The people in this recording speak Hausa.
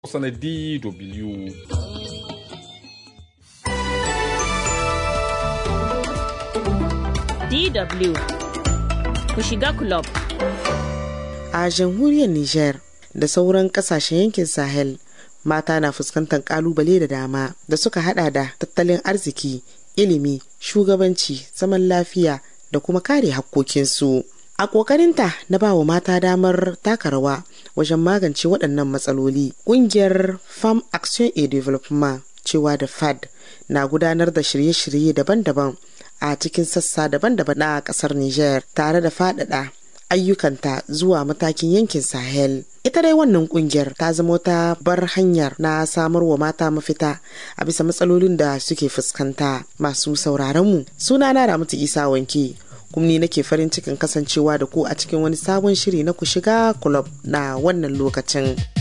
Hausa na DW. DW ku shiga club. A jamhuriyar Nijar da sauran kasashen yankin Sahel mata na fuskantar kalubale da dama da suka hada da tattalin arziki, ilimi, shugabanci, zaman lafiya da kuma kare hakkokinsu. A ƙoƙarinta na ba wa mata damar taka rawa wajen magance waɗannan matsaloli, ƙungiyar Farm Action et Development cewa da FAD na gudanar da shirye-shirye daban-daban a cikin sassa daban-daban na ƙasar Nijar tare da faɗaɗa ayyukanta zuwa matakin yankin Sahel. Ita dai wannan kungiyar ta zama ta bar hanyar na samar wa mata mafita a bisa matsalolin da suke fuskanta masu sauraron mu. Suna na Ramatu Isa Wanke. kuma ni nake farin cikin kasancewa da ku a cikin wani sabon shiri na ku shiga club na wannan lokacin.